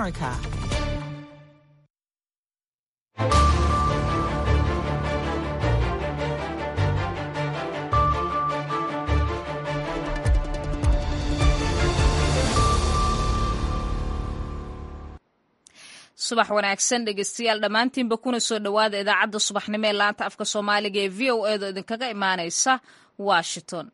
America. subax wanaagsan dhegeystayaal dhammaantiinba kuna soo dhowaada idaacadda subaxnimo ee laanta afka soomaaliga ee v o edo idinkaga imaanaysa washington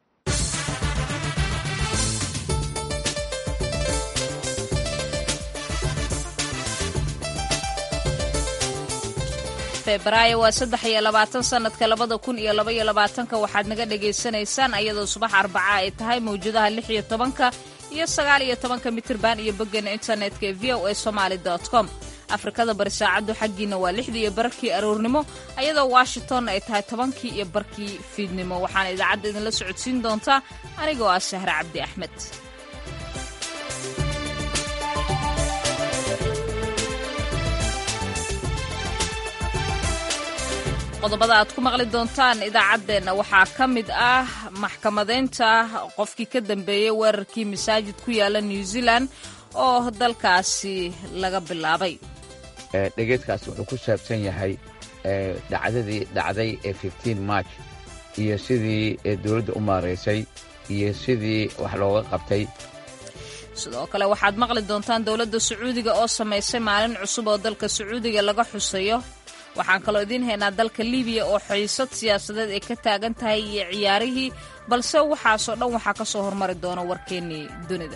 febraayo waa saddex iyo labaatan sanadka labada kun iyo laba iyo labaatanka waxaad naga dhagaysanaysaan ayadoo subax arbaca ay tahay mawjadaha lix iyo tobanka iyo sagaal iyo tobanka mitirban iyo boggeena internetka ee v o a somaali com afrikada bari saacaddu xaggiina waa lixdii iyo barkii aroornimo ayadoo washington ay tahay tobankii iyo barkii fiidnimo waxaana idaacadda idinla socodsiin doontaa anigoo ah sahre cabdi axmed qodobada aad ku maqli doontaan idaacaddeenna waxaa ka mid ah maxkamadeynta qofkii ka dambeeyey weerarkii masaajid ku yaala new zealand oo dalkaasi laga bilaabay dhegeedkaas wuxuu ku saabsan yahay dhacdadii dhacday ee march iyo sidii dowladda u maaraysay iyo sidii wax looga qabtay sidoo kale waxaad maqli doontaan dowladda sacuudiga oo samaysay maalin cusub oo dalka sacuudiga laga xusayo waxaan kaloo idiin haynaa dalka libiya oo xiisad siyaasadeed ay ka taagan tahay iyo ciyaarihii balse waxaasoo dhan waxaa ka soo hormari doona warkeennii dunida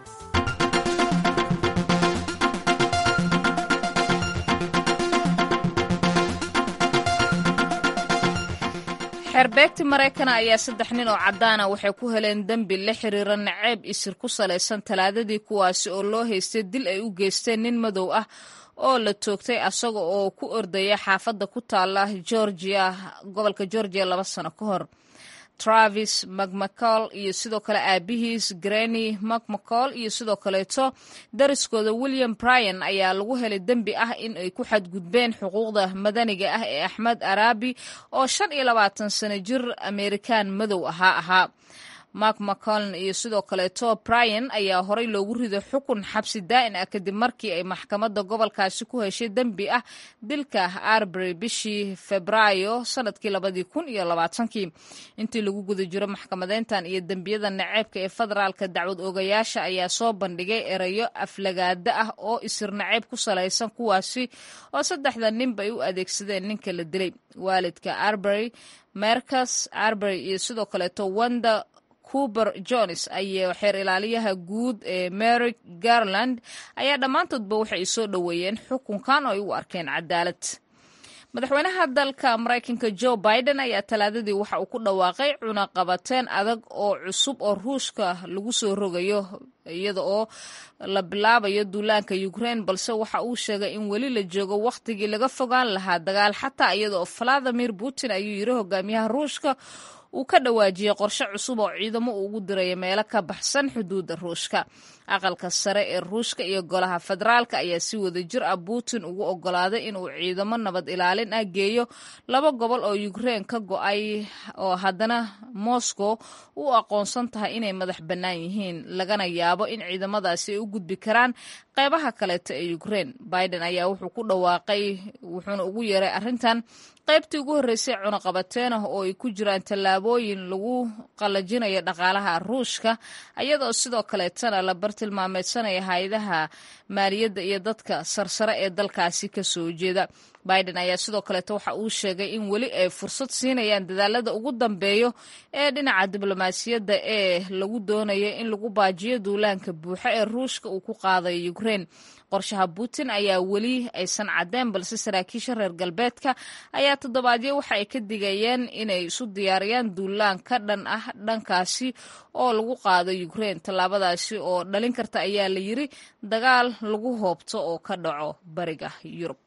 xeerbeegti maraykana ayaa saddex nin oo caddaana waxay ku heleen dembi la xiriira naceeb isir ku salaysan talaadadii kuwaasi oo loo haystay dil ay u geysteen nin madow ah oo la toogtay asaga oo ku ordaya xaafadda ku taala georgia gobolka georgia laba sano ka hor travis macmacol iyo sidoo kale aabihiis greny macmacol iyo sidoo kaleeto dariskooda william bryan ayaa lagu helay dembi ah in ay ku xadgudbeen xuquuqda madaniga ah ee axmed arabi oo shan iyo labaatan sano jir amerikan madow ahaa ahaa mark mccoln iyo sidoo kaleeto bryan ayaa horey loogu riday xukun xabsi daa'in ah kadib markii ay maxkamadda gobolkaasi ku heshay dembi ah dilka arbury bishii febraayo sanadkii labadii kun iyo labaatankii intii lagu guda jiro maxkamadeyntan iyo dembiyada naceebka ee federaalka dacwad oogayaasha ayaa soo bandhigay erayo aflagaada ah oo isir naceeb ku salaysan kuwaasi oo saddexda ninba ay u adeegsadeen ninka la dilay waalidka arbury mercas arbury iyo sidoo kaleeto wanda cuber jones ayo xeer ilaaliyaha guud ee mary garland ayaa dhammaantoodba waxay soo dhoweeyeen xukunkan oo ay u arkeen cadaalad madaxweynaha dalka maraykanka joe biden ayaa talaadadii waxa uu ku dhawaaqay cunaqabateen adag oo cusub oo ruushka lagu soo rogayo iyada oo la bilaabayo duulaanka ukraine balse waxa uu sheegay in weli la joogo wakhtigii laga fogaan lahaa dagaal xataa iyada oo valadimir putin ayuu yiri hogaamiyaha ruushka uu ka dhawaajiyey qorshe cusub oo ciidamo uu ugu diraya meelo ka baxsan xuduudda ruushka aqalka sare ee ruushka iyo golaha federaalka ayaa si wada jir ah putin ugu ogolaaday inuu ciidamo nabad ilaalin ah geeyo laba gobol oo ukraine ka go-ay oo haddana moscow u aqoonsan tahay inay madax bannaan yihiin lagana yaabo in ciidamadaasi ay u gudbi karaan qeybaha kaleeto ee ukraine biden ayaa wuxuu ku dhawaaqay wuxuuna ugu yeeray arrintan qaybtii ugu horreysay cunaqabateen ah oo ay ku jiraan tallaabooyin lagu qallajinayo dhaqaalaha ruushka iyadoo sidoo kaleetana la bartilmaameedsanaya hay-adaha maaliyadda iyo dadka sarsare ee dalkaasi ka soo jeeda biden ayaa sidoo kaleeto waxa uu sheegay in weli ay fursad siinayaan dadaalada ugu dambeeyo ee dhinaca diblomaasiyadda ee lagu doonayo in lagu baajiyo duulaanka buuxa ee ruushka uu ku qaadayo ukraine qorshaha putin ayaa weli aysan caddeen balse saraakiisha reer galbeedka ayaa toddobaadyo waxa ay ka digayeen inay isu diyaariyaan duulaan ka dhan ah dhankaasi oo lagu qaado ukraine tallaabadaasi oo dhalin karta ayaa la yiri dagaal lagu hoobto oo ka dhaco bariga yurub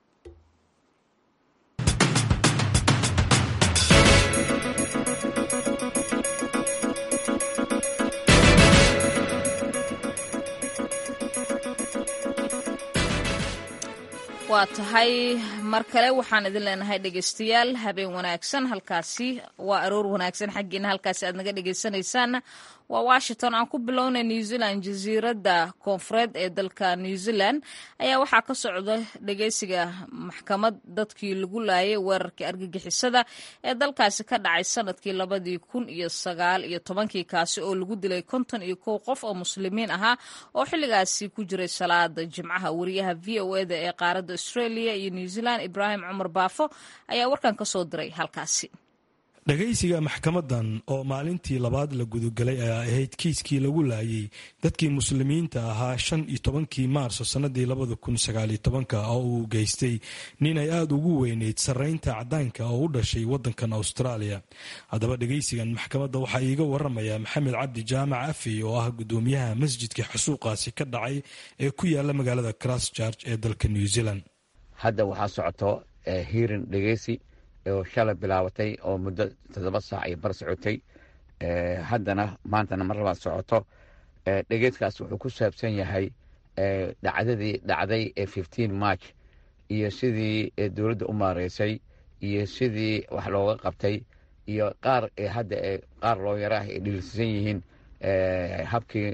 waa tahay mar kale waxaan idin leenahay dhegeystayaal habeen wanaagsan halkaasi waa aroor wanaagsan xaggiina halkaasi aad naga dhegeysanaysaanna waa washington aan ku bilownay new zealand jasiiradda koonfureed ee dalka new zealand ayaa waxaa ka socda dhegeysiga maxkamad dadkii lagu laayay weerarkii argagixisada ee dalkaasi ka dhacay sanadkii labadii kun iyo sagaal iyo tobankii kaasi oo lagu dilay konton iyo kow qof oo muslimiin ahaa oo xilligaasi ku jiray salaada jimcaha wariyaha v o eda ee qaaradda australia iyo new zealand ibraahim cumar baafo ayaa warkan ka soo diray halkaasi dhagaysiga maxkamadan oo maalintii labaad la gudagelay ayaa ahayd kiiskii lagu laayay dadkii muslimiinta ahaa shan iyo tobankii maarso sannadii labada kun sagaaliyo tobanka oo uu geystay nin ay aada ugu weyneyd sarreynta caddaanka oo u dhashay waddankan austraaliya haddaba dhagaysigan maxkamadda waxaa iiga waramaya maxamed cabdi jaamac afey oo ah guddoomiyaha masjidka xasuuqaasi ka dhacay ee ku yaala magaalada christchurch ee dalka new zealand hadda waxaa socoto hiirin dhegeysi oo shalay bilaabatay oo muddo toddoba saac ay bar socotay haddana maantana mar labaad socoto dhegeedkaas wuxuu ku saabsan yahay dhacdadii dhacday ee fifteen march iyo sidii dowladda u maareysay iyo sidii wax looga qabtay iyo qaar hadda qaar looyaraah ay dhilisan yihiin habkii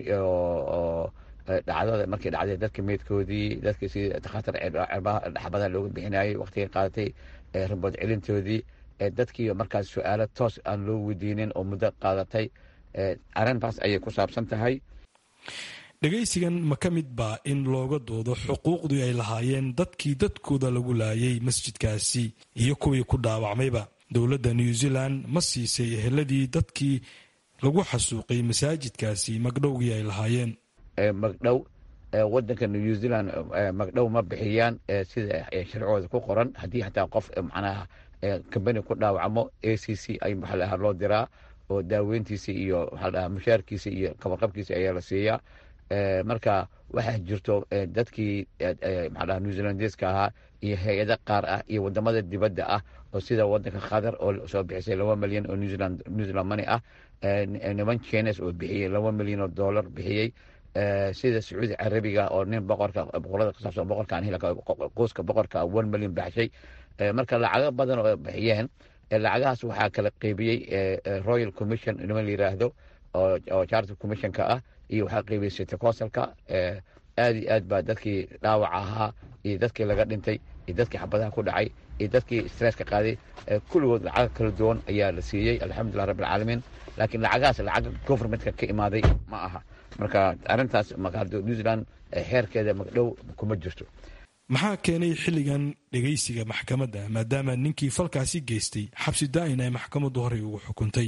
dhacdada markii dhacday dadka meydkoodii dadkii sidii dakhatar dhaxbadaha looga bixinayay waqtigay qaadatay rabood celintoodii dadkii markaas su-aalo toos aan loo weydiinin oo muddo qaadatay arrintaas ayay ku saabsan tahay dhegaysigan ma ka mid baa in looga doodo xuquuqdii ay lahaayeen dadkii dadkooda lagu laayay masjidkaasi iyo kuwii ku dhaawacmayba dowladda new zealand ma siisay eheladii dadkii lagu xasuuqay masaajidkaasi magdhowgii ay lahaayeen magdhow wadanka new zealand magdhow ma bixiyaan sida sharcooda ku qoran haddii xataa qof macnaha kambani ku dhaawacmo a c c ay maxaa lahaa loo diraa oo daaweyntiisa iyo maxaa lahaa mushaarkiisa iyo kabarqabkiisa ayaa la siiyaa marka waxaa jirto dadkii maxaa lahaa new zealandeska ahaa iyo hay-ado qaar ah iyo wadamada dibadda ah oo sida wadanka qatar oo soo bixisay laba milyan oo new zealand new zealand money ah niman chines oo bixiyey laba milyan oo dollar bixiyey sida sacuudi carabiga oo nin boqorka boqorada kasaabsan boqorkan hilka qoyska boqorka one million baxshay marka lacago badan oo bixiyeen lacagahaas waxaa kala qeybiyey royal commission niman la yiraahdo oo charter commissionka ah iyo waxaa qeybiyey city councilka aad iyo aad baa dadkii dhaawaca ahaa iyo dadkii laga dhintay iyo dadkii xabadaha ku dhacay iyo dadkii stresska qaaday kulligood lacago kala duwan ayaa la siiyey alxamdulilah rabbi alcaalamiin laakiin lacagahaas lacag governmentka ka imaaday ma aha marka arintaas new zealand xeerkeeda magdhow kuma jirto maxaa keenay xilligan dhegaysiga maxkamadda maadaama ninkii falkaasi geystay xabsi daa'in ay maxkamaddu horey ugu xukuntay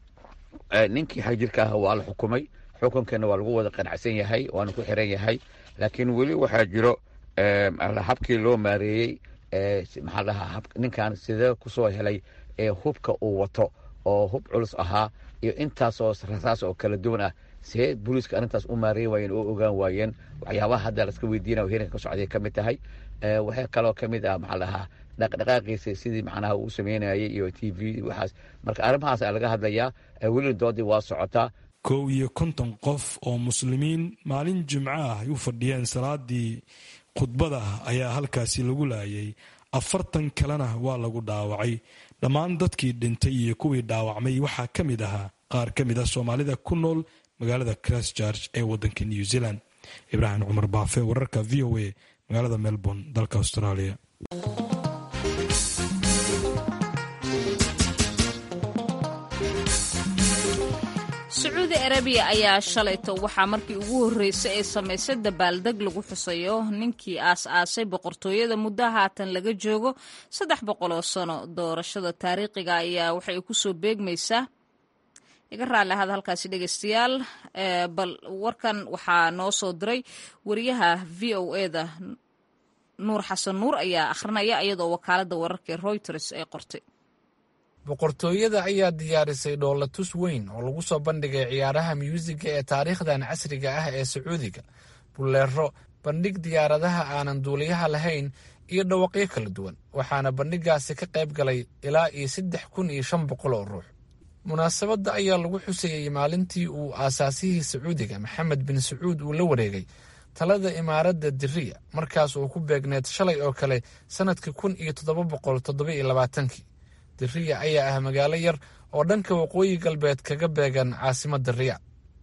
ninkii xagjirka ah waa la xukumay xukunkeena waa lagu wada qanacsan yahay waana ku xiran yahay laakiin weli waxaa jiro habkii loo maareeyey maxaa dhahaa ninkan sidee kusoo helay hubka uu wato oo hub culus ahaa iyo intaasoo rasaas oo kala duwan ah see booliiska arrintaas u maareyn waayeen oo ogaan waayeen waxyaabaha hadda laska weydiinaya hiranka ka socday ka mid tahay waxay kaloo ka mid ah maxaa dhahaa dhaqdhaqaaqiisa sidii macnaha uu sameynayay iyo t v waxaas marka arrimahaas aa laga hadlayaa welina doodii waa socotaa kow iyo konton qof oo muslimiin maalin jimco ah ay u fadhiyeen salaadii khudbada ayaa halkaasi lagu laayay afartan kalena waa lagu dhaawacay dhammaan dadkii dhintay iyo kuwii dhaawacmay waxaa ka mid ahaa qaar ka mid ah soomaalida ku nool magaalada christchurch ee wadanka new zealand ibraahim cumar baafe wararka v o a magaalada melbourne dalka australia sacuudi arabiya ayaa shalayto waxaa markii ugu horreysay ay samaysay dabaaldeg lagu xusayo ninkii aas-aasay boqortooyada muddo haatan laga joogo saddex boqol oo sano doorashada taariikhiga ayaa waxay kusoo beegmaysaa iga raalli ahada halkaasi dhegeystayaal bal warkan waxaa noo soo diray wariyaha v o eda nuur xasan nuur ayaa akhrinaya iyadoo wakaaladda wararka ee reuters ay qortay boqortooyada ayaa diyaarisay dhoolatus weyn oo lagu soo bandhigay ciyaaraha myuusiga ee taariikhdan casriga ah ee sacuudiga buleero bandhig diyaaradaha aanan duuliyaha lahayn iyo dhawaqyo kala duwan waxaana bandhigaasi ka qayb galay ilaa iyo saddex kun iyo shan boqol oo ruux munaasabadda ayaa lagu xusayey maalintii uu aasaasihii sacuudiga maxamed bin sacuud uu la wareegay talada imaaradda diriya markaas uu ku beegneed shalay oo kale sannadkii kun iyo toddoba boqol toddoba iyo labaatankii diriya ayaa ah magaalo yar oo dhanka waqooyi galbeed kaga beegan caasimadda riyac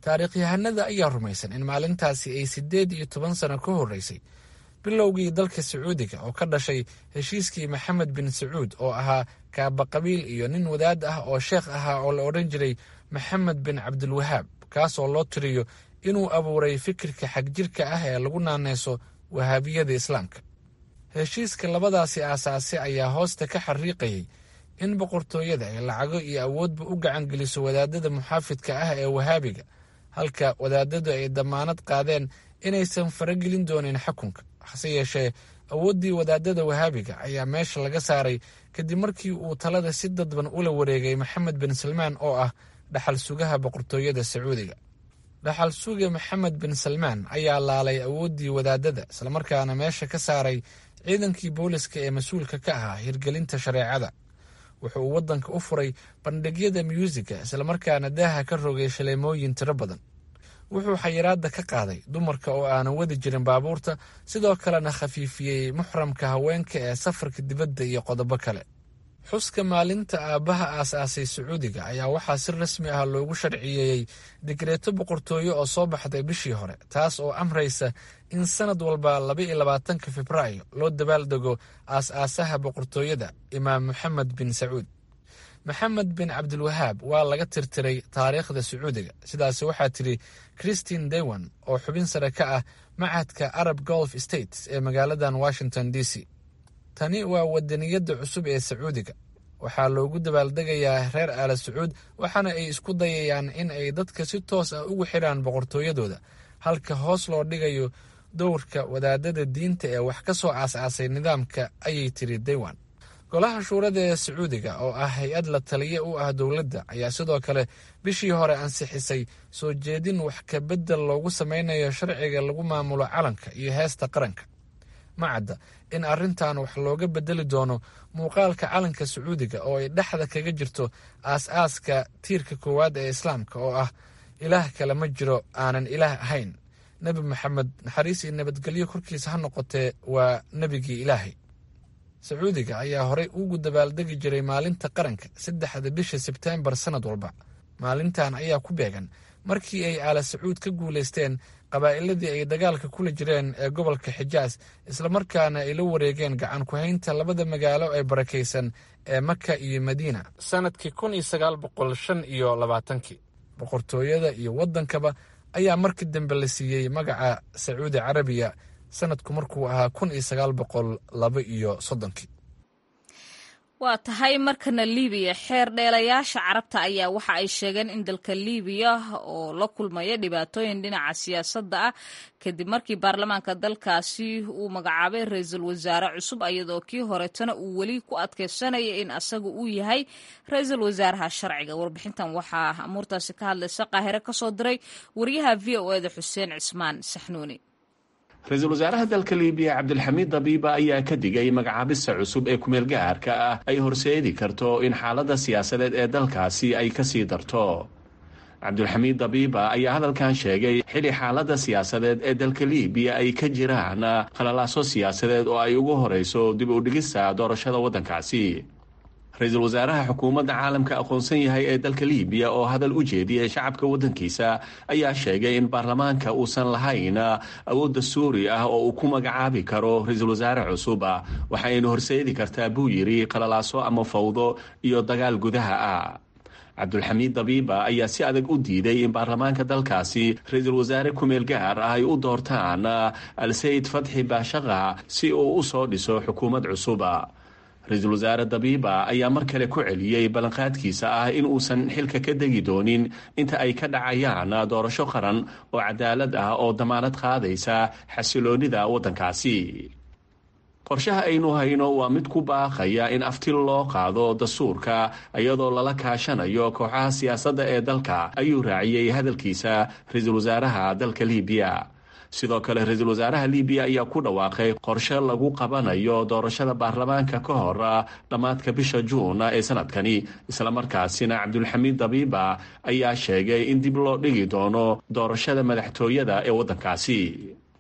taariikhyahanada ayaa rumaysan in maalintaasi ay siddeed iyo toban sano ka horreysay bilowgii dalka sacuudiga oo ka dhashay heshiiskii maxamed bin sacuud oo ahaa kaaba qabiil iyo nin wadaad ah oo sheekh ahaa oo la odhan jiray maxamed bin cabdilwahaab kaas oo loo tiriyo inuu abuuray fikirka xagjirka ah ee lagu naaneyso wahaabiyada islaamka heshiiska labadaasi aasaase ayaa hoosta ka xariiqayay in boqortooyada ay lacago iyo awoodba u gacan geliso wadaadada muxaafidka ah ee wahaabiga halka wadaadadu ay damaanad qaadeen inaysan faragelin doonin xukunka hase yeeshee awooddii wadaadada wahaabiga ayaa meesha laga saaray kadib markii uu talada si dadban ula wareegay maxamed bin salmaan oo ah dhaxal sugaha boqortooyada sacuudiga dhaxal suga maxamed bin salmaan ayaa laalay awooddii wadaadada islamarkaana meesha ka saaray ciidankii booliska ee mas-uulka ka ahaa hirgelinta shareecada wuxuu uu waddanka u furay bandhigyada myuusiga islamarkaana daaha ka rogay shaleemooyin tiro badan wuxuu xayiraadda ka qaaday dumarka oo aanan wadi jirin baabuurta sidoo kalena khafiifiyey muxramka haweenka ee safarka dibadda iyo qodobo kale xuska maalinta aabbaha aas-aasay sacuudiga ayaa waxaa si rasmi ah loogu sharciyeeyey digreeto boqortooyo oo soo baxday bishii hore taas oo amraysa in sanad walba laba iyo labaatanka febraayo loo dabaaldego aas-aasaha boqortooyada imaam moxamed bin sacuud maxamed bin cabdilwahaab waa laga tirtiray taariikhda sacuudiga sidaas waxaa tidhi christine dewan oo xubin sare ka ah macadka arab golf states ee magaaladan washington d c tani waa wadaniyadda cusub ee sacuudiga waxaa loogu dabaaldegayaa reer aala sacuud waxaana ay isku dayayaan in ay dadka si toos ah ugu xidhaan boqortooyadooda halka hoos loo dhigayo dowrka wadaadada diinta ee wax ka soo aas-aasay nidaamka ayay tiri daywan golaha shuurada ee sacuudiga oo ah hay-ad la taliye u ah dowladda ayaa sidoo kale bishii hore ansixisay soo jeedin wax ka beddel loogu sameynayo sharciga lagu maamulo calanka iyo heesta qaranka ma cadda in arrintan wax looga bedeli doono muuqaalka calanka sacuudiga oo ay dhexda kaga jirto aas-aaska tiirka koowaad ee islaamka oo ah ilaah kale ma jiro aanan ilaah ahayn nebi maxamed naxariis iyo nabadgelyo korkiisa ha noqotee waa nebigii ilaahay sacuudiga ayaa horey ugu dabaaldegi jiray maalinta qaranka saddexda bisha sebteembar sannad walba maalintan ayaa ku beegan markii ay aala sacuud ka guulaysteen qabaa'iladii ay dagaalka kula jireen ee gobolka xijaas islamarkaana ay la wareegeen gacan ku-haynta labada magaalo ee barakaysan ee maka iyo madiina sannadkii kun iyo sagaal boqol shan iyo labaatankii boqortooyada iyo waddankaba ayaa markii dambe la siiyey magaca sacuudi carabiya sanadku markuu ahaa kun iyo sagaal boqol laba iyo soddonkii waa tahay markana libiya xeer dheelayaasha carabta ayaa waxa ay sheegeen in dalka libiya oo la kulmaya dhibaatooyin dhinaca siyaasadda ah kadib markii baarlamaanka dalkaasi uu magacaabay ra-iisul wasaare cusub iyadoo kii horetana uu weli ku adkeysanaya in asaga uu yahay ra-iisul wasaaraha sharciga warbixintan waxaa amuurtaasi ka hadlaysa qaahire kasoo diray wariyaha v o eda xuseen cismaan saxnuuni ra-iisul wasaaraha dalka libiya cabdilxamiid dabiiba ayaa ka digay magacaabista cusub ee kumeel gaarka ah ay horseedi karto in xaaladda siyaasadeed ee dalkaasi ay kasii darto cabdulxamiid dabiiba ayaa hadalkan sheegay xili xaaladda siyaasadeed ee dalka libiya ay ka jiraan khalalaaso siyaasadeed oo ay ugu horeyso dib u dhigista doorashada waddankaasi ra-iisul wasaaraha xukuumadda caalamka aqoonsan yahay ee dalka libiya oo hadal u jeediyay shacabka waddankiisa ayaa sheegay in baarlamaanka uusan lahayn awoodda suuri ah oo uu ku magacaabi karo ra-iisul wasaare cusub waxayna horseedi kartaa buu yidhi qalalaaso ama fawdo iyo dagaal gudaha ah cabdulxamiid dabiiba ayaa si adag u diiday in baarlamaanka dalkaasi ra-iisul wasaare kumeel gaar ah ay u doortaan al-sayid fatxi baashaqa si uu u soo dhiso xukuumad cusuba ra-iisul wasaare dabiiba ayaa mar kale ku celiyey ballanqaadkiisa ah in uusan xilka ka degi doonin inta ay ka dhacayaan doorasho qaran oo cadaalad ah oo damaanad qaadaysa xasiloonida waddankaasi qorshaha aynu hayno waa mid ku baaqaya in afti loo qaado dastuurka iyadoo lala kaashanayo kooxaha siyaasadda ee dalka ayuu raaciyey hadalkiisa ra-iisul wasaaraha dalka libiya sidoo kale ra-iisul wasaaraha libiya ayaa ku dhawaaqay qorshe lagu qabanayo doorashada baarlamaanka ka hor dhammaadka bisha juun ee sanadkani islamarkaasina cabdulxamiid dabiiba ayaa sheegay in dib loo dhigi doono doorashada madaxtooyada ee waddankaasi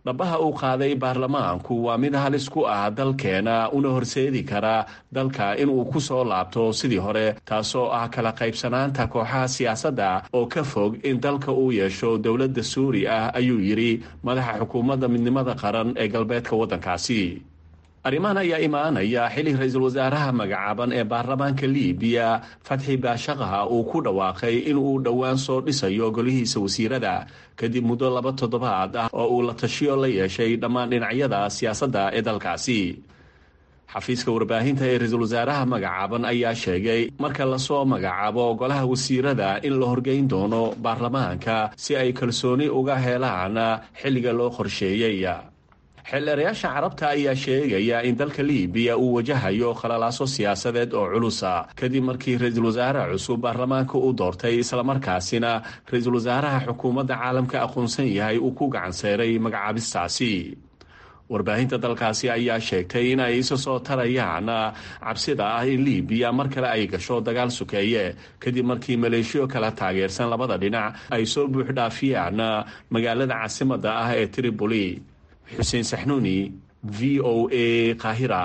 dhabaha uu qaaday baarlamaanku waa mid halis ku ah dalkeena una horseedi kara dalka inuu ku soo laabto sidii hore taasoo ah kala qaybsanaanta kooxaha siyaasadda oo ka fog in dalka uu yeesho dowladda suuri ah ayuu yidhi madaxa xukuumadda midnimada qaran ee galbeedka waddankaasi arrimahan ayaa imaanaya xili ra-iisul wasaaraha magacaaban ee baarlamaanka liibiya fatxi baashaqaha uu ku dhawaaqay in uu dhowaan soo dhisayo golihiisa wasiirada kadib muddo laba toddobaad ah oo uu la tashiyo la yeeshay dhammaan dhinacyada siyaasadda ee dalkaasi xafiiska warbaahinta ee ra-iisul wasaaraha magacaaban ayaa sheegay marka lasoo magacaabo golaha wasiirada in la horgeyn doono baarlamaanka si ay kalsooni uga helaan xilliga loo qorsheeyey xildheerayaasha carabta ayaa sheegaya in dalka liibiya uu wajahayo khalalaaso siyaasadeed oo culusa kadib markii ra-iisul wasaare cusub baarlamaanka uu doortay islamarkaasina ra-iisul wasaaraha xukuumadda caalamka aqoonsan yahay uu ku gacanseeray magacaabistaasi warbaahinta dalkaasi ayaa sheegtay in ay isa soo tarayaan cabsida ah in liibiya mar kale ay gasho dagaal sukeeye kadib markii maleeshiyo kala taageersan labada dhinac ay soo buuxdhaafiyaan magaalada caasimadda ah ee tripoli xuseen saxnuuni v o a qaahira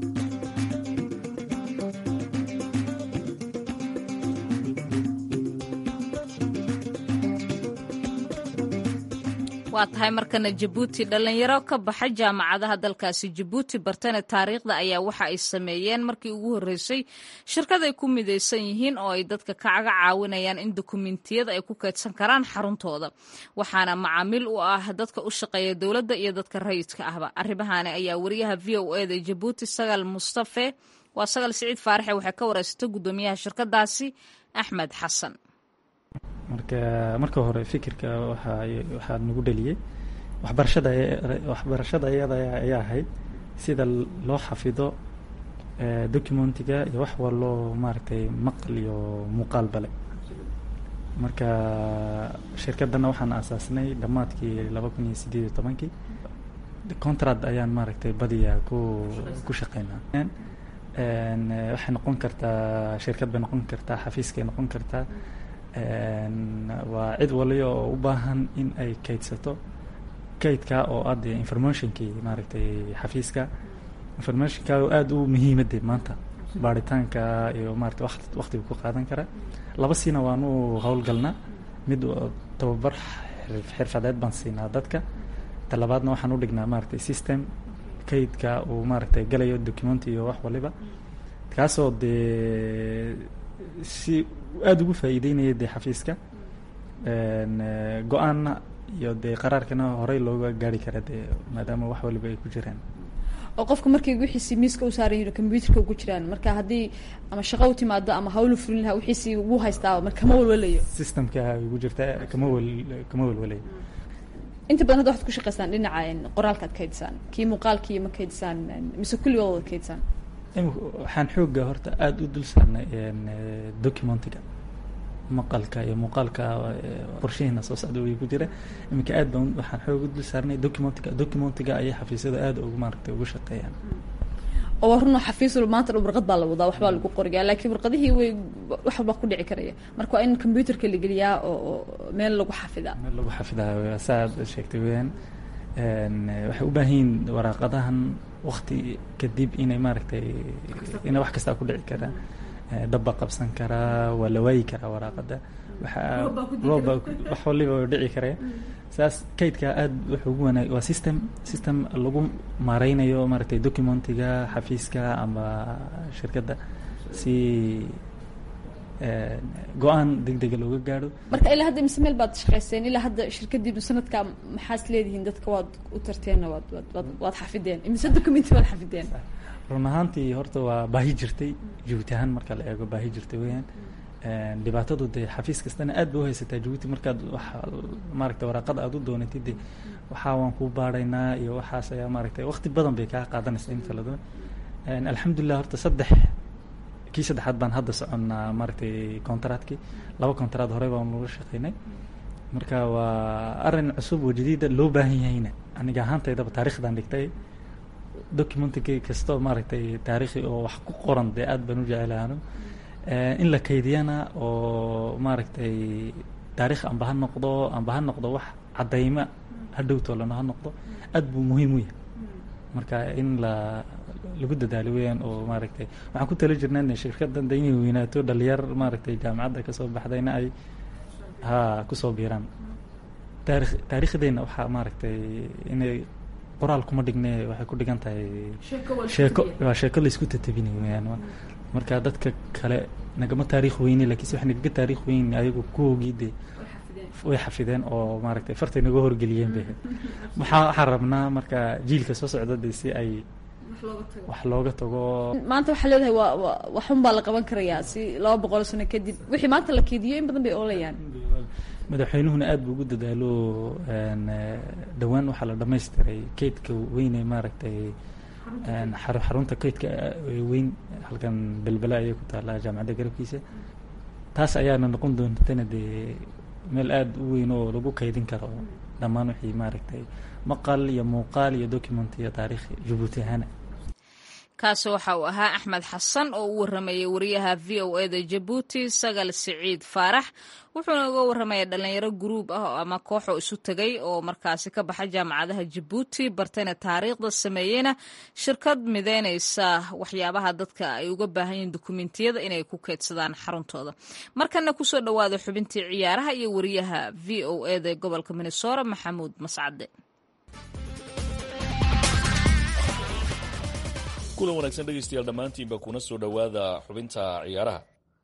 waa tahay markana jabuuti dhallinyaro ka baxa jaamacadaha dalkaasi jabuuti bartana taariikhda ayaa waxa ay sameeyeen markii ugu horreysay shirkad ay ku midaysan yihiin oo ay dadka kacaga caawinayaan in dokumentiyada ay ku kaydsan karaan xaruntooda waxaana macaamiil u ah dadka u shaqeeya dowladda iyo dadka rayidka ahba arrimahaani ayaa wariyaha v o eda jabuuti sagal mustafe waa sagal siciid faaraxe waxay ka wareysatay guddoomiyaha shirkadaasi axmed xasan marka marka hore fikirka waxaa nagu dheliyey waxbarashada waxbarashada iyada ayaa ahayd sida loo xafido documentiga iyo wax waloo maaragtay maqal iyo muuqaal bale marka shirkadana waxaan aasaasnay dhammaadkii laba kun iyo sideed iyo tobankii contract ayaan maaragtay badiyaa ku ku shaqeynaa waxay noqon kartaa shirkad bay noqon kartaa xafiiskay noqon kartaa waa cid waliya oo u baahan in ay kaydsato kaydka oo adde informationkii maaragtay xafiiska informationka oo aada u muhiimade maanta baaritaanka iyo maarata waqt waqtiga ku qaadan kara laba siina waanu howlgalnaa mid tababar xirfadeed baan siinaa dadka talabaadna waxaan u dhignaa maaragtay system kaydka uu maaragtay galayo document iyo wax waliba kaasoo dee si aada ugu faa'iideynaya dee xafiiska go-aanna iyo dee qaraarkana horey looga gaari kara dee maadaama wax waliba ay ku jiraan oo qofka markay wixiisi miiska u saaran yihin combyuterka ugu jiraan marka haddii ama shaqo u timaado ama hawlu fulin lahaa wixiisi ugu haystaa marka kama walwalayo systemka ugu jirta kama wel kama walwalayo inta badan hadda waxaad ku shaqeysaan dhinaca qoraalka ad kaydisaan kii muuqaalkii ma kaydisaan mise kulligood wada kaydisaan waxaan xooga horta aada u dul saarnay documentiga maqalka iyo muuqaalka qorshihiina soo socda way ku jira iminka aad baan waxaan xoog u dul saarnay documentiga documentiga ayay xafiisyada aada ugu maaragtay ugu shaqeeyaan oo waa runoo xafiis walba maanta dhan warqad baa la wadaa waxbaa lagu qoriyaa laakiin warqadihii way wax walbaa ku dhici karaya marka waa in combyuterka la geliyaa oo meel lagu xafidaa meel lagu xafidaa saa aad sheegtay weyaan waxay u baahan yihiin waraaqadahan wakti kadib inay maaragtay ina wax kastaa ku dhici karaa dabba qabsan karaa waa la waayi karaa waraaqada waxaa rooba wax waliba waa dhici karaya saas kaydka aada wuxuu ugu wanaag waa system system lagu maareynayo maaragtay documentiga xafiiska ama shirkadda si go-aan deg dega looga gaadho marka ilaa hadda mise meel baad shaqeyseen ilaa hadda shirkadiinu sanadka maxaas leedihiin dadka waad u tarteenna waad waad waad xafideen mise documenti waad xafideen run ahaantii horta waa baahi jirtay jabuuti ahaan marka la eego baahi jirtay weyaan dhibaatadu dee xafiis kastana aad ba u haysataa jabuuti markaad wax maaragtay waraaqada aada u doonatid de waxaa waan kuu baaraynaa iyo waxaas ayaa maaragtay waqti badan bay kaa qaadanaysa inta la doon alxamdulilah horta saddex kii saddexaad baan hadda soconnaa maaragtay contractkii laba contract horey baan laga shaqeynay marka waa arrin cusub oo jadiida loo baahan yahayna aniga ahaantaydaba taarikhdan dhigtay documentkii kastoo maaragtay taarikhi oo wax ku qoran dee aad baan u jecelaano in la kaydiyana oo maaragtay taarikh amba ha noqdo amba ha noqdo wax caddayma hadhowtoo lana ha noqdo aad buu muhiim u yahay marka in la lagu dadaalo weyaan oo maaragtay waxaan ku tali jirnaa in shirkadan de inay weynaato dhalinyar maaragtay jaamacadda kasoo baxdayna ay ha kusoo biiraan taari taariikhdeenna waxaa maaragtay inay qoraal kuma dhigne waxay ku dhigan tahay sheeko waa sheeko laysku tatabinay weyaan marka dadka kale nagama taariikh weyne lakiinse wax nagaga taariikh weyn ayagu kuwoogii de way xafideen oo maaragtay fartay naga horgeliyeen bay waxaa waxaan rabnaa marka jiilka soo socda de si ay wax looga tago maanta waxaa leedahay waa wa waxun baa la qaban karayaa si laba boqol sano kadib wixii maanta la keediyo in badan bay oolayaan madaxweynuhuna aad buu ugu dadaalo dhowaan waxaa la dhamaystiray keydka weyne maaragtay xarunta keydka weyn halkan belbela ayay ku taallaa jaamacadda garabkiisa taas ayaana noqon doontana dee meel aada u weyn oo lagu kaydin karo dhammaan wixii maaragtay maqal iyo muuqaal iyo document iyo taariikh jabuuti ahaana kaasi waxa uu ahaa axmed xasan oo u waramayay wariyaha v o e da jabuuti sagal siciid faarax wuxuuna uga warramaya dhalinyaro guruub ah ama kooxoo isu tegay oo markaasi ka baxa jaamacadaha jabuuti bartayna taariikhda sameeyeyna shirkad mideynaysa waxyaabaha dadka ay uga baahan yihiin dukumentiyada inay ku keydsadaan xaruntooda markana kusoo dhowaada xubintii ciyaaraha iyo wariyaha v o e da gobolka minnesora maxamuud mascade kulan wanaagsan dhegaystayaal dhammaantiinba kuna soo dhowaada xubinta ciyaaraha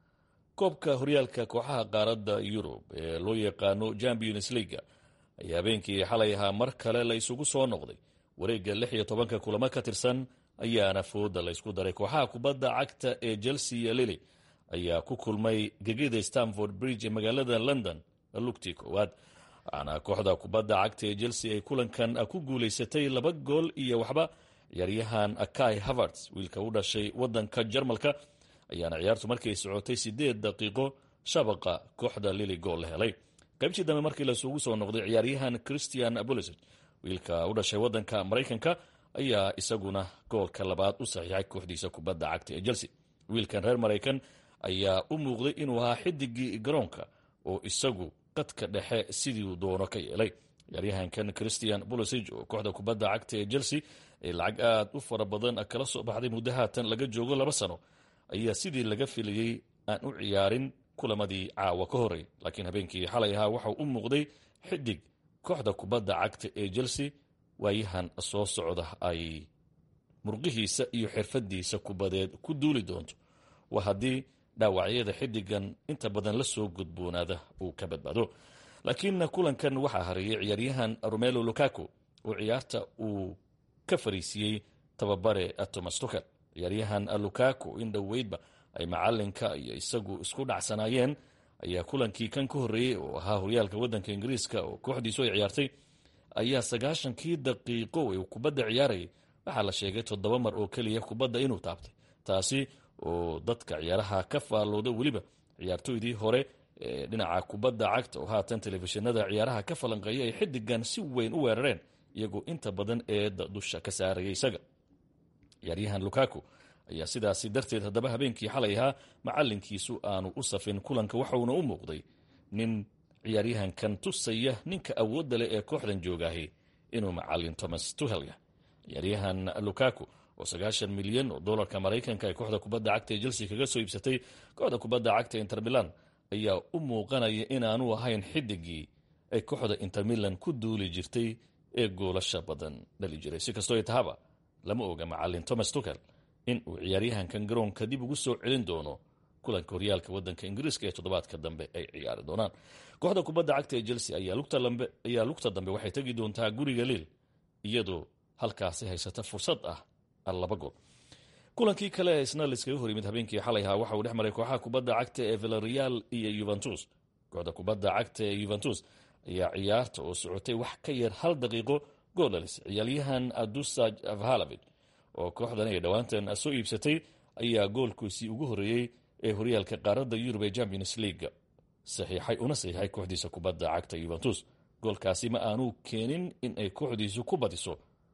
koobka horyaalka kooxaha qaaradda yurub ee loo yaqaano champions leaga ayaa habeenkii xalay ahaa mar kale la isugu soo noqday wareegga lix iyo tobanka kulamo ka tirsan ayaana fooda la ysku daray kooxaha kubadda cagta ee chelsea iyo lili ayaa ku kulmay gegida stamford bridge ee magaalada london lugtii koowaad waxaana kooxda kubadda cagta ee chelsea ay kulankan ku guulaysatay laba gool iyo waxba ciyaaryahan akai haverts wiilka u dhashay wadanka jarmalka ayaana ciyaartu markay socotay sideed daqiiqo shabaqa kooxda lili gool la helay qaybtii dambe markii lasugu soo noqday ciyaaryahan christian abolisic wiilka u dhashay wadanka maraykanka ayaa isaguna goolka labaad u saxiixay kooxdiisa kubadda cagta ee chelsea wiilkan reer maraykan ayaa u muuqday inuu ahaa xidigii garoonka oo isagu qadka dhexe sidii doono ka yeelay ciyaaryahankan christian bolosig oo kooxda kubadda cagta ee chelsea ee lacag aad u fara badan kala soo baxday muddo haatan laga joogo laba sano ayaa sidii laga filayey aan u ciyaarin kulamadii caawa ka horey laakiin habeenkii xalay ahaa waxau u muuqday xidig kooxda kubadda cagta ee chelsea waayahan soo socda ay murqihiisa iyo xirfadiisa kubadeed ku duuli doonto waa haddii dhaawacyada xidigan inta badan la soo gudboonaada uu ka badbaado laakiin kulankan waxaa hareeyay ciyaaryahan romelo lukaku oo ciyaarta uu ka fariisiiyey tababare thomas tukel ciyaaryahan lukaku in dhoweydba ay macalinka iyo isagu isku dhacsanaayeen ayaa kulankii kan ka horreeyey oo ahaa horyaalka waddanka ingiriiska oo kooxdiisu ay ciyaartay ayaa sagaashankii daqiiqo uu kubadda ciyaarayay waxaa la sheegay toddoba mar oo keliya kubadda inuu taabtay taasi oo dadka ciyaaraha ka faallooda weliba ciyaartoydii hore ee dhinaca kubadda cagta oo haatan telefishinada ciyaaraha ka falanqeeya ay xidigan si weyn u weerareen iyagoo inta badan eedda dusha ka saaraya isaga ciyaaryahan lukaku ayaa sidaasi darteed haddaba habeenkii xalay ahaa macalinkiisu aanu u safin kulanka waxauna u muuqday nin ciyaaryahankan tusaya ninka awoodda leh ee kooxdan joogaahi inuu macalin thomas tuhelya ciyaaryahan lukaku oo sagaashan milyan oo dolarka maraykanka ee kooxda kubadda cagta ee chelsea kaga soo iibsatay kooxda kubadda cagta inter milan ayaa u muuqanaya inaanu ahayn xidigii ay kooxda inter milan ku duuli jirtay ee goolasha badan dhali jiray si kastoo tahaba lama oga macalin thomas tukel in uu ciyaaryahankan garoonka dib ugu soo celin doono kulanka horyaalka wadanka ingiriiska ee toddobaadka dambe ay ciyaari doonaan kooxda kubadda cagta ee chelsea ayaa lugta dambe waxay tegi doontaa guriga liil iyadoo halkaasi haysata fursad ah laba gool kulankii kale ee isna laiskaga hor yimid habeenkii xalay ahaa waxa uu dhex maray kooxaha kubadda cagta ee villareal iyo yuventus kooxda kubadda cagta ee yuventus ayaa ciyaarta oo socotay wax ka yar hal daqiiqo gool dhalis ciyaaryahan adusaj avhalavid oo kooxdan ay dhowaantan soo iibsatay ayaa goolkiisii ugu horreeyey ee horyaalka qaaradda yurub ee champions leaga saxiixay una saxiixay kooxdiisa kubadda cagta yuventus goolkaasi ma aanu keenin in ay kooxdiisu ku badiso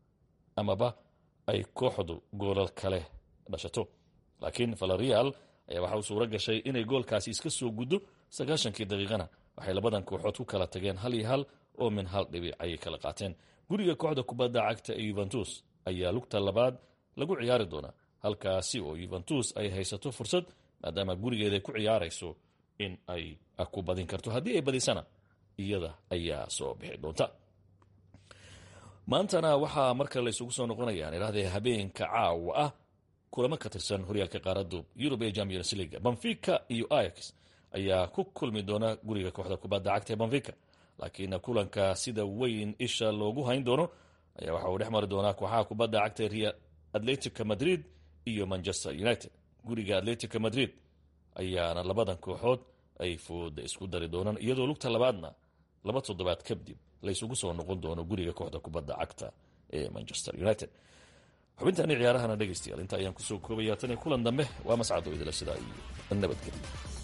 amaba ay kooxdu goolal kale dhashato laakiin valerial ayaa waxa uu suuro gashay inay goolkaasi iska soo guddo sagaashankii daqiiqana waxay labadan kooxood ku kala tageen hal iyo hal oo min hal dhibic ayay kala qaateen guriga kooxda kubadda cagta ee yuventus ayaa lugta labaad lagu ciyaari doonaa halkaasi oo yuventus ay haysato fursad maadaama gurigeeda ku ciyaarayso in ay ku badin karto haddii ay badisana iyada ayaa soo bixi doonta maantana waxaa marka la isugu soo noqonayaan idhahdee habeenka caawa ah kulamo ka tirsan horyaalka qaaradu yurub ee champions league banfica iyo ix ayaa ku kulmi doona guriga kooxda kubadda cagta ee banfica laakiin kulanka sida weyn isha loogu hayn doono ayaa waxa uu dhex mari doonaa kooxaha kubadda cagta real atletica madrid iyo manchester united guriga atletica madrid ayaana labadan kooxood ay fooda isku dari doonaan iyadoo lugta labaadna laba toddobaad kadib laysugu soo noqon doono guriga kooxda kubadda cagta ee manchester united xubintaani ciyaarahana dhegaystayaal inta ayaan kusoo koobaya tan iyo kulan dambe waa mascado idila sidaa iyo nabadgelyo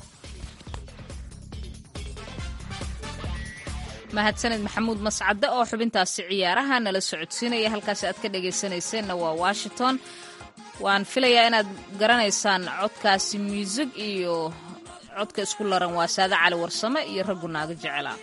mahadsaned maxamuud mascade oo xubintaasi ciyaaraha nala socodsiinaya halkaasi aad ka dhagaysanayseena waa washington waan filayaa inaad garanaysaan codkaasi muusig iyo codka isku laran waa saade cali warsame iyo raggu naaga jecela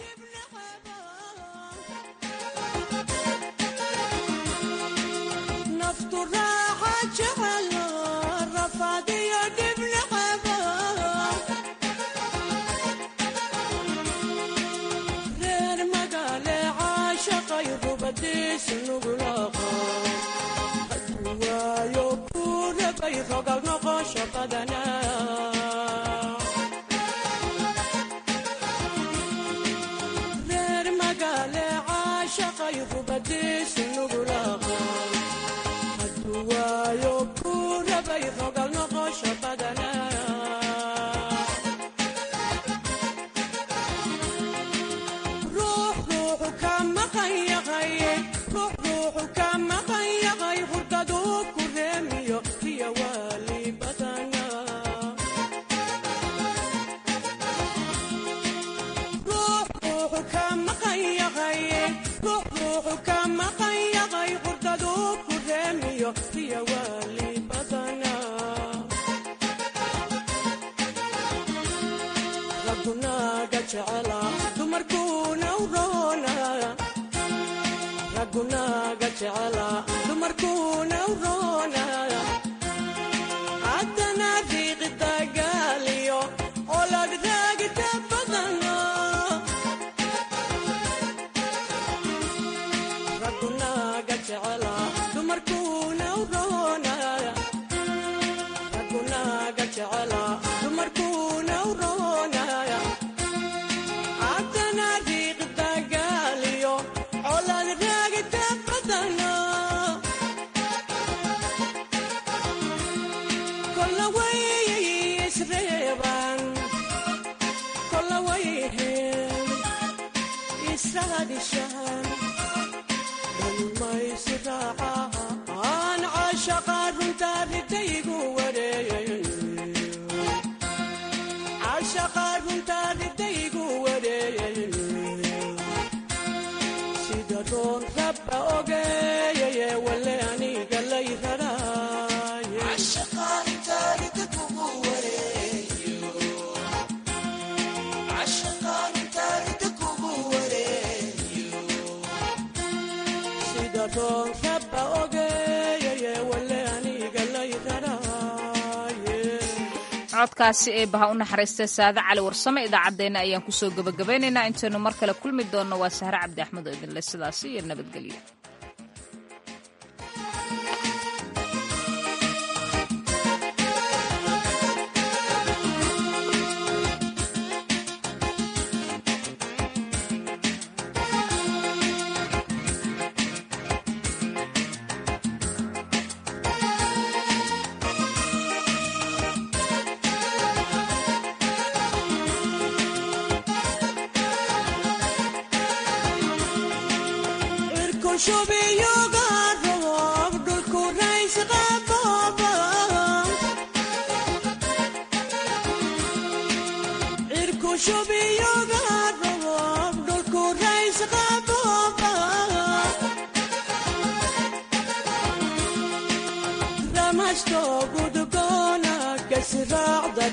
codkaasi ee baha u naxariistay saade cali warsame idaacaddeenna ayaan kusoo gebagabaynaynaa intaynu mar kale kulmi doonno waa sahre cabdi axmed oo idinle sidaasi iyo nabadgelyo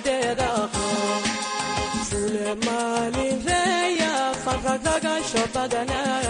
maalin reeya farragaga shobada حسنات